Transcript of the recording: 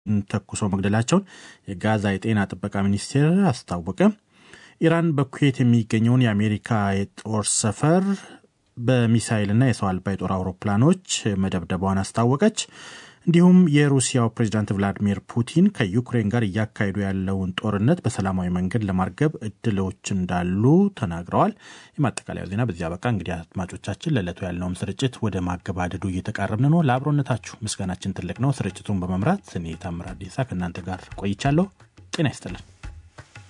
ተኩሶ መግደላቸውን የጋዛ የጤና ጥበቃ ሚኒስቴር አስታወቀ። ኢራን በኩዌት የሚገኘውን የአሜሪካ የጦር ሰፈር በሚሳይልና የሰው አልባ የጦር አውሮፕላኖች መደብደቧን አስታወቀች። እንዲሁም የሩሲያው ፕሬዚዳንት ቭላዲሚር ፑቲን ከዩክሬን ጋር እያካሄዱ ያለውን ጦርነት በሰላማዊ መንገድ ለማርገብ እድሎች እንዳሉ ተናግረዋል። የማጠቃለያው ዜና በዚህ አበቃ። እንግዲህ አድማጮቻችን ለዕለቱ ያለውም ስርጭት ወደ ማገባደዱ እየተቃረብን ነው። ለአብሮነታችሁ ምስጋናችን ትልቅ ነው። ስርጭቱን በመምራት እኔ ታምር አዲሳ ከእናንተ ጋር ቆይቻለሁ። ጤና ይስጥልን።